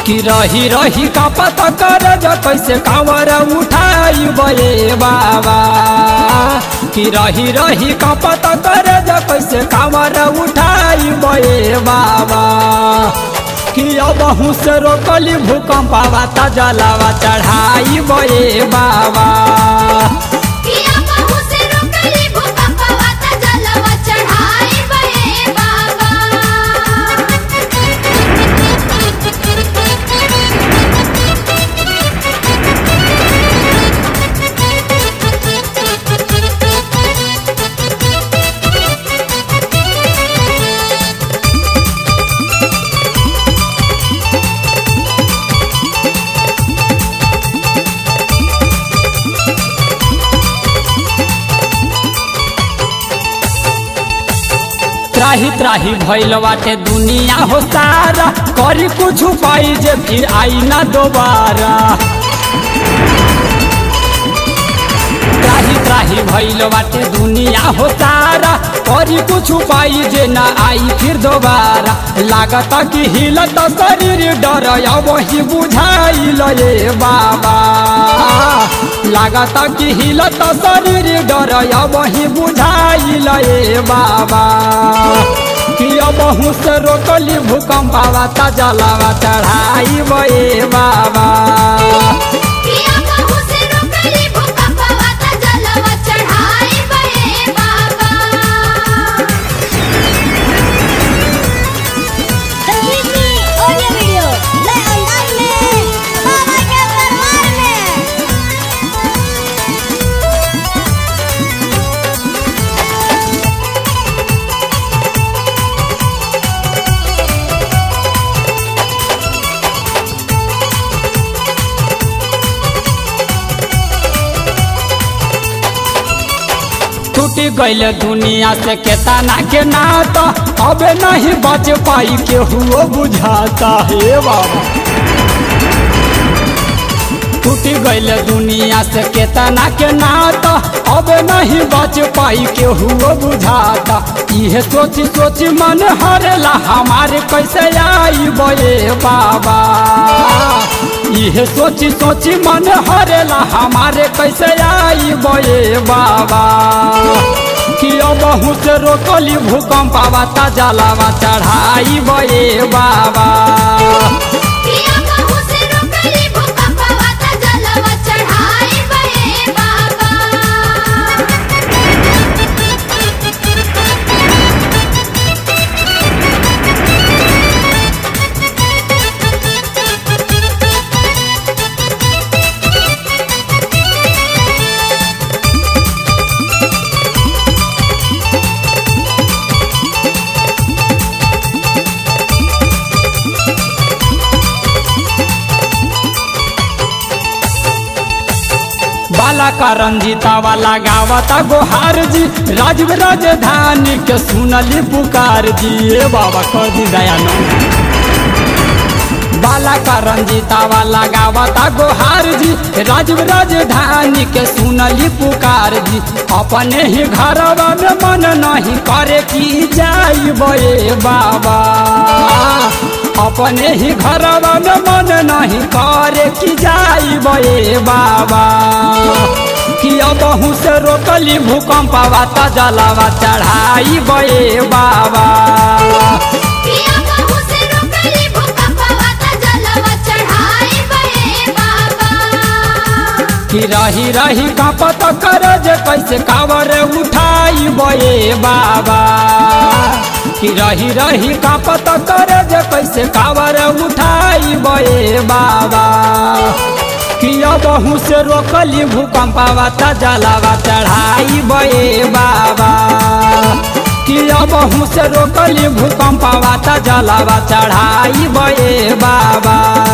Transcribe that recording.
कि रही रही का पता कर जा कैसे कांवर उठाई बे बाबा कि रही रही का पता कर जा कैसे कांवर उठाई बे बाबा कि अब से रोकली भूकंप आवा ता जलावा चढ़ाई बे बाबा किया बहु से रोकली भूकंप वाता जलवा चढ़ाई बहे बाबा त्राही त्राही भइल बाटे दुनिया हो सारा करी कुछ पाई जे फिर आई ना दोबारा त्राही त्राही भइल बाटे दुनिया हो सारा करी कुछ पाई जे ना आई फिर दोबारा लागत कि हिलत शरीर डर वही बुझाइल ये बाबा लागत कि हिलत शरीर डर वही बुझाइल ये बाबा कि अब से रोकली भूकंप आवा ता जलावा चढ़ाई बे बाबा किया बहु से रोकली भूकंप वाता जलवा चढ़ाई बहे बाबा तकनीकी ऑडियो वीडियो नए अंदाज में बाबा के दरबार में टूटी गईल दुनिया से केतना के नाता अब नहीं बच पाई केहू बुझाता हे बाबा टूटी गईल दुनिया से केतना के नाता अब नहीं बच पाई केहू बुझाता इहे सोची सोची मन हरेला हमारे कैसे आई बे बाबा इहे सोची सोची मन हरेला हमारे कैसे आई बे बाबा कि अब से रोकली भूकंप आवा ता जलावा चढ़ाई बे बाबा किया बहु से रोकली भूकंप वाता जलवा चढ़ाई बहे बाबा बाला का रंजीता वाला गावता गोहार जी राजव राजधानी के सुनली पुकार जी ए बाबा कर दी दयानंद बाला का रंजीता वाला गावता गोहार जी राजव राजधानी के सुनली पुकार जी अपने ही घरवा में मन नहीं करे की जाई बे बाबा अपने ही घरवा में मन नहीं करे की जाई बे बाबा कि अब से रोकली भूकंप आवा जलावा चढ़ाई बे बाबा किया बहु से रोकली भूकंप वाता जलवा चढ़ाई बहे बाबा कि रही रही का पता कर जे कैसे कावर उठाई बे बाबा कि रही रही का पता कर जे कैसे कावर उठाई बे बाबा कि अब से रोकली भूकंप आवा ता जलावा चढ़ाई बे बाबा कि अब से रोकली भूकंप आवा ता जलावा चढ़ाई बे बाबा